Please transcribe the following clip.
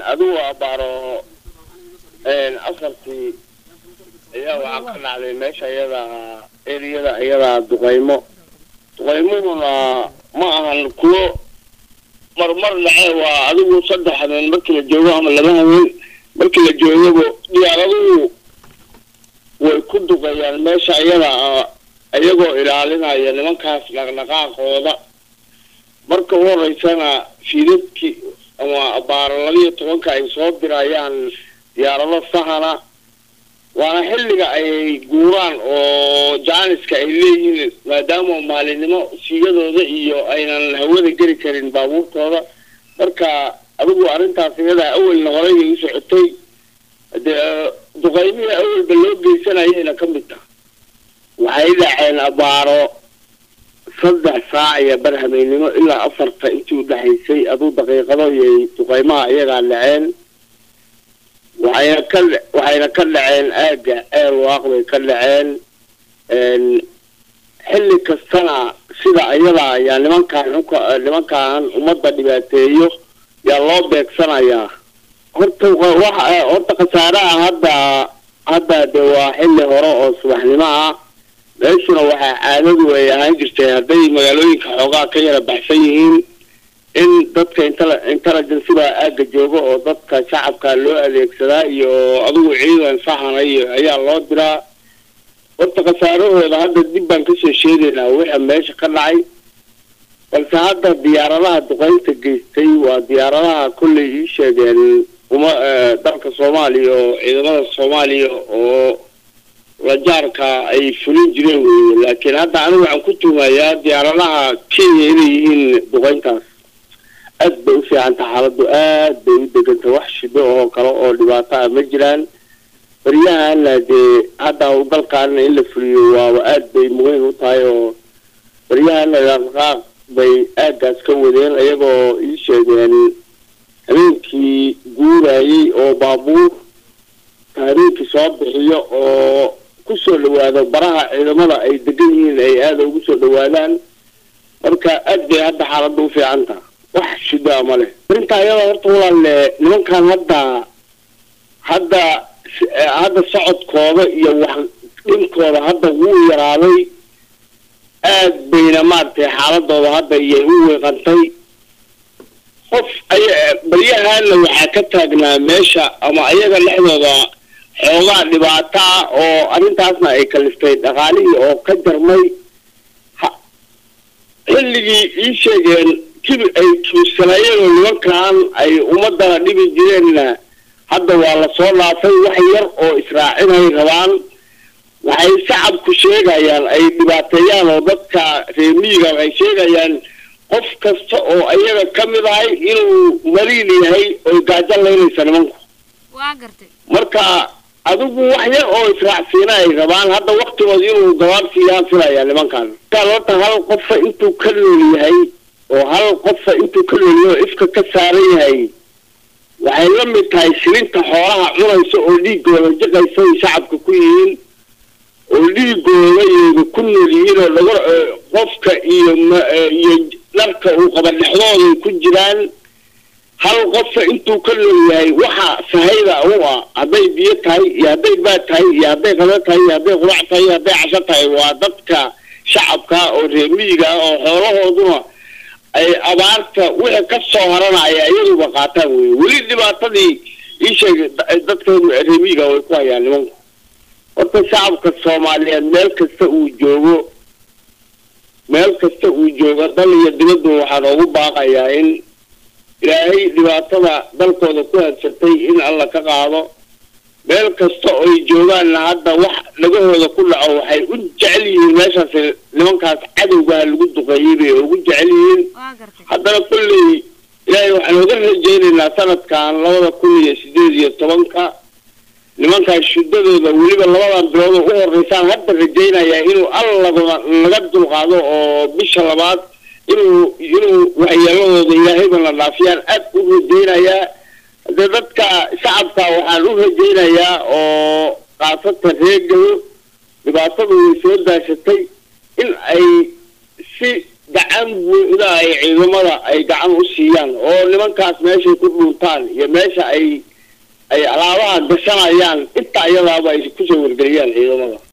adigu abaaro afartii ayaa waxaa ka dhacday meesha iyada eriyada iyadaa duqaymo duqaymuhuna ma ahan kuwo marmar dhace waa adigu saddex habeen markii la joogo ama laba habeen markii la joogaba diyaaraduhu way ku duqeeyaan meesha iyada iyagoo ilaalinaya nimankaas dhaqdhaqaaqooda marka u horeysana fiidadkii ama abaaro labiyo tobanka ay soo dirayaan diyaarado sahana waana xilliga ay guuraan oo jaaniska ay leeyihiin maadaama maalinimo siiyadooda iyo aynan hawada geli karin baabuurtooda marka adigu arrintaas iyadaa awelna horey ay u socotay dee duqaymihii awalba loo geysanayayna ka mid taha waxay dhaceen abaaro saddex saac iyo bar habeennimo ilaa afarta intii u dhexaysay aduu daqiiqado iyay duqaymaha iyagaa dhaceen waxayna ka waxayna ka dhaceen aagga eel waaq bay ka dhaceen xilli kastana sida iyada ayaa nimankaan xunka nimankaan ummadda dhibaateeyo yaa loo beegsanayaa horta waxa horta khasaaraha hadda hadda de waa xilli hore oo subaxnimo ah meeshuna waxaa caadadu ay ahaan jirtay hadday magaalooyinka xoogaa ka yara baxsan yihiin in dadka intele intelligenceba aagga jooga oo dadka shacabka loo adeegsadaa iyo adigu ciidan sahana iyo ayaa loo diraa horta khasaarahooda hadda dib baan kasoo sheegaynaa wixii meesha ka dhacay balse hadda diyaaradaha duqeynta geystay waa diyaaradaha kollay ii sheegeen uma dalka soomaaliya oo ciidamada soomaaliya oo lajaarka ay fulin jireen weye laakiin hadda anigu waxaan ku tuumayaa diyaaradaha kenya inay yihiin duqeyntaas aad bay u fiicanta xaaladdu aad bay u deganta wax shido oo kale oo dhibaato ah ma jiraan baryahana dee hadda dalkaana in la fuliyo waaba aad bay muhiim u tahay oo baryahana dhaqdhaqaaq bay aaggaas ka wadeen iyagoo ii sheegeen habeenkii guurayay oo baabuur habeenkii soo bixiyo oo kusoo dhawaado baraha ciidamada ay degan yihiin ay aada ugu soo dhawaadaan marka aad bay hadda xaaladda u fiican taha wax shidaa ma leh arrintaa iyada horta walaalle nimankan hadda hadda hadda socodkooda iyo wax dhinkooda hadda wuu yaraaday aad bayna maaragtay xaaladooda hadda iyay u weeqantay qof ay baryahana waxaa ka taagnaa meesha ama ayaga dhexdooda xoogaa dhibaato ah oo arrintaasna ay kaliftay dhaqaalihii oo ka jarmay xilligii ii sheegeen kibi ay kibirsanayeen oo nimankan ay ummadana dhibi jireenna hadda waa lasoo dhaafay wax yar oo israacinay rabaan waxay shacabku sheegayaan ay dhibaateeyaan oo dadka reemiyiga waxay sheegayaan qof kasta oo ayaga ka mid ahay inuu mariin yahay oy gaajo laynaysa nimanku waa gartay marka adigu wax yar oo israacsiina ay rabaan hadda waktigood inuu gabaabsiiyaan filaya nimankan markaan horta hal qofa intuu ka nool yahay oo hal qofa intuu ka nool yahay oo ifka ka saaran yahay waxay la mid tahay shilinta xoolaha cunaysa oo dhiigooda jiqaysa ay shacabka ku yihiin oo dhiigooda iyada ku nool yihiin oo laga qofka iyo iyo dharka uu qaba dhexdooday ku jiraan hal qofa intuu ka nool yahay waxa sahayda u ah hadday biyo tahay iyo hadday baad tahay iyo hadday qado tahay iyo hadday qurac tahay iyo hadday casho tahay waa dadka shacabka oo reemiyiga ah oo xoolahooduna ay abaarta wixii ka soo haranaya iyaduba qaataan wey weli dhibaatadii ii sheegay dadka reemiyiga way ku hayaan nimanku horta shacabka soomaaliyeed meel kasta uu joogo meel kasta uu joogo dal iyo dibaddu waxaan ugu baaqayaa in ilaahay dhibaatada dalkooda ku hadsatay in alla ka qaado meel kasta oo ay joogaanna hadda wax dhagahooda ku dhaco waxay u jecel yihiin meeshaas nimankaas cadowgaha lagu duqeeyey bay ugu jecel yihiin waa gartay haddana kolley ilaahay waxaan uga rajaynaynaa sanadkan labada kun iyo sideed iyo tobanka nimankaas shudadooda weliba labadan bilood oo u horeysaan hadda rajaynayaa inuu alla laga dulqaado oo bisha labaad inuu inuu waxyeeladooda ilaahayba la dhaafiyaan aad u rajaynayaa hadee dadka shacabka waxaan u rajaynayaa oo khaasatan reegayo dhibaatadu way soo daashatay in ay si gacan buuxda ay ciidamada ay gacan u siiyaan oo nimankaas meeshay ku dhuuntaan iyo meesha ay ay alaabaha gashanayaan inta iyadaaba ay kusoo wargeliyaan ciidamada